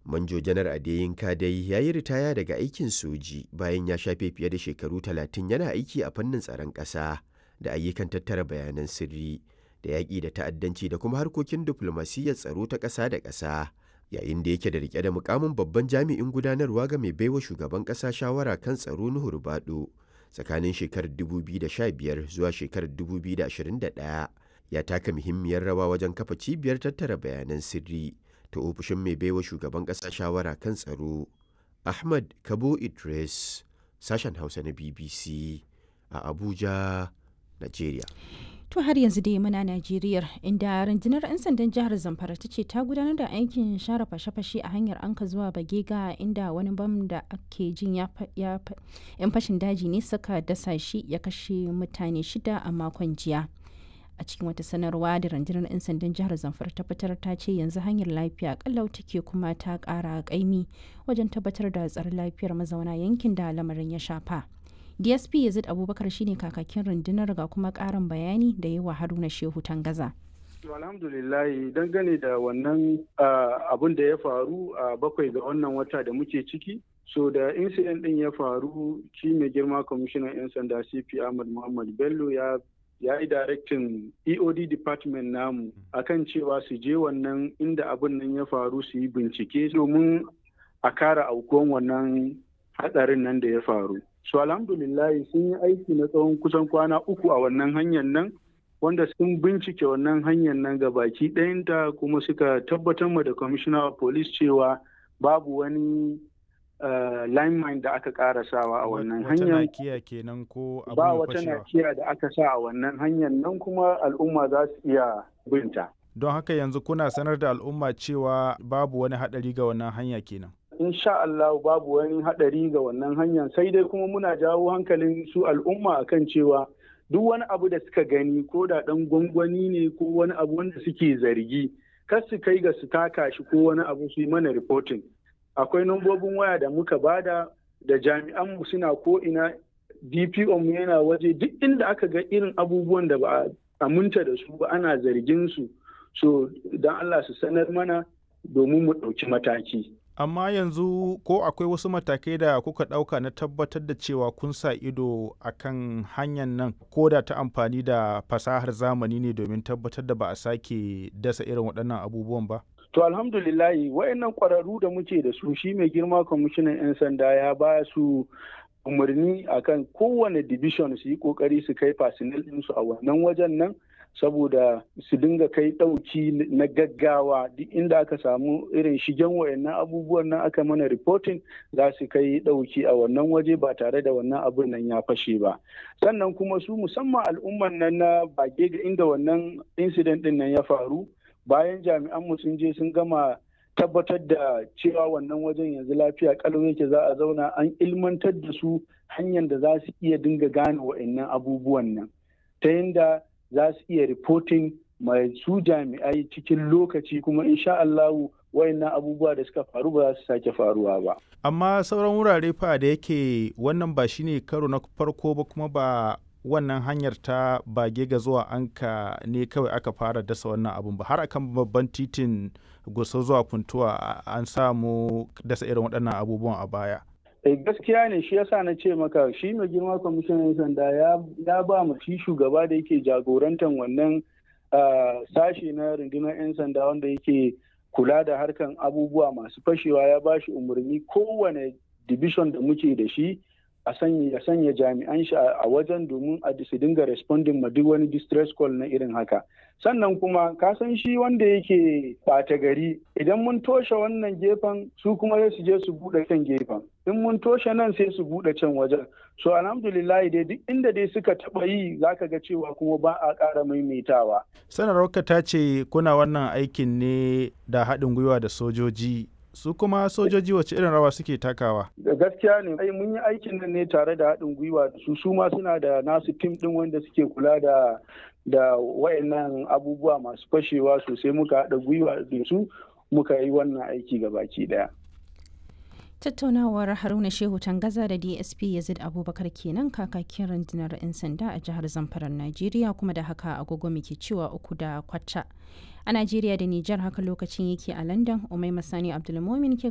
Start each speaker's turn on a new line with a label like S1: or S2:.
S1: Manjo Janar Adeyinka dai ya yi ritaya daga aikin soji bayan ya shafe fiye da shekaru 30 yana aiki a fannin tsaron ƙasa da ayyukan tattara bayanan sirri da yaƙi da ta'addanci da kuma harkokin diflomasiyyar tsaro ta ƙasa da ƙasa. Yayin da yake da rike da mukamin babban jami'in gudanarwa ga mai baiwa shugaban ƙasa shawara kan tsaro Nuhu Rubado tsakanin shekarar 2015 zuwa shekarar 2021 ya taka muhimmiyar rawa wajen kafa cibiyar tattara bayanan sirri. ta ofishin mai baiwa shugaban ƙasa shawara kan tsaro ahmad kabo idris sashen hausa na bbc a abuja nigeria
S2: To har yanzu dai muna Najeriya inda rundunar 'yan sandan jihar Zamfara ta ce ta gudanar da aikin share fashe-fashe a hanyar anka zuwa Bagega inda wani bam da ake jin ya 'yan fashin daji ne suka dasa shi ya kashe mutane shida a makon jiya. a cikin wata sanarwa da rundunar 'yan sandan jihar zamfara ta fitar ta ce yanzu hanyar lafiya kallau take kuma ta kara kaimi wajen tabbatar da tsaron lafiyar mazauna yankin da lamarin ya shafa dsp yazid abubakar shine kakakin rundunar ga kuma karin bayani da yawa haruna shehu tangaza
S3: alhamdulillah dangane da wannan abun da ya faru a bakwai ga wannan wata da muke ciki so da incident din ya faru shi mai girma kwamishinan 'yan sanda cp ahmad muhammad bello ya ya yi directin eod department namu akan cewa su je wannan inda abin nan ya faru su yi bincike domin a kara aukuwan wannan hatsarin nan da ya faru so alhamdulillah sun yi aiki na tsawon kusan kwana uku a wannan hanyar nan wanda sun bincike wannan hanyar nan ga baki ɗayanta kuma suka tabbatar ma da commissioner of police cewa babu wani Uh, lineman da aka karasawa a wannan hanyar
S4: kenan ko
S3: ba wata nakiya da aka sa a wannan hanyar nan kuma al'umma za su iya binta
S4: don haka yanzu kuna sanar da al'umma cewa babu wani hadari ga wannan hanya kenan
S3: insha Allah babu wani hadari ga wannan hanyar sai dai kuma muna jawo hankalin su al'umma akan cewa duk wani abu da suka gani ko da dan gwangwani ne ko wani abu wanda suke zargi kar su kai ga su taka shi ko wani abu su yi mana reporting akwai nambobin waya da muka bada da jami'anmu suna ko'ina dpo mu yana waje duk inda aka ga irin abubuwan da ba a aminta da su ba ana zargin su so don allah su sanar mana domin mu ɗauki mataki
S4: amma yanzu ko akwai wasu matakai da kuka ɗauka na tabbatar da cewa kun sa ido a kan hanyar nan ko da ta amfani da fasahar zamani ne domin tabbatar da ba a sake dasa irin waɗannan abubuwan ba
S3: To alhamdulillahi wayannan ƙwararru da muke da su shi mai girma kwamishinan 'yan sanda ya ba su umarni akan kowane division su yi kokari su kai fasinal ɗinsu a wannan wajen nan saboda su dinga kai ɗauki na gaggawa duk inda aka samu irin shigen wayannan abubuwan nan aka mana reporting za su kai ɗauki a wannan waje ba tare da wannan abun nan ya fashe ba sannan kuma su musamman al'umman nan na bage ga inda wannan incident ɗin nan ya faru bayan jami'an mu sun je sun gama tabbatar da cewa wannan wajen yanzu lafiya kalau yake za a zauna an ilmantar da su hanyar da za su iya dinga gane wa'annan abubuwan nan ta yadda za su iya reporting mai su jami'ai cikin lokaci kuma insha Allahu wayannan abubuwa da suka faru ba za su sake faruwa ba.
S4: Amma sauran wurare fa da yake wannan ba shine karo na farko ba kuma ba wannan hanyar ta bage ga zuwa anka ne kawai aka fara dasa wannan abun ba har akan babban titin gusa zuwa funtuwa an samu dasa irin waɗannan abubuwan a baya
S3: eh gaskiya ne shi yasa na ce maka shi mai girma kwamishinan sanda ya ba mu shi shugaba da yake jagorantar wannan sashe na rundunar 'yan sanda wanda yake kula da harkan abubuwa masu fashewa ya ba shi umarni kowane division da muke da shi a sanya ya sanya jami'an shi a wajen domin a su dinga responding ma duk wani distress call na irin haka sannan kuma ka san shi wanda yake ɓata gari idan mun toshe wannan gefen su kuma sai su je su buɗe can gefen in mun toshe nan sai su buɗe can wajen so alhamdulillah dai duk inda dai suka taɓa yi zaka ga cewa kuma ba a ƙara maimaitawa
S4: sanarwarka ta ce kuna wannan aikin ne da haɗin gwiwa da sojoji su kuma sojoji wace irin rawa suke takawa
S3: da gaskiya ne ai mun yi aikin nan ne tare da haɗin gwiwa da su su ma suna da nasu tim ɗin wanda suke kula da da wayannan abubuwa masu fashewa sosai muka haɗa gwiwa da su muka yi wannan aiki ga baki ɗaya
S2: tattaunawar haruna shehu tangaza da dsp yazid abubakar kenan kakakin rundunar 'yan sanda a jihar zamfarar najeriya kuma da haka agogo muke cewa uku da kwata a najeriya da nijar haka lokacin yake a london umai masani abdulmomin ke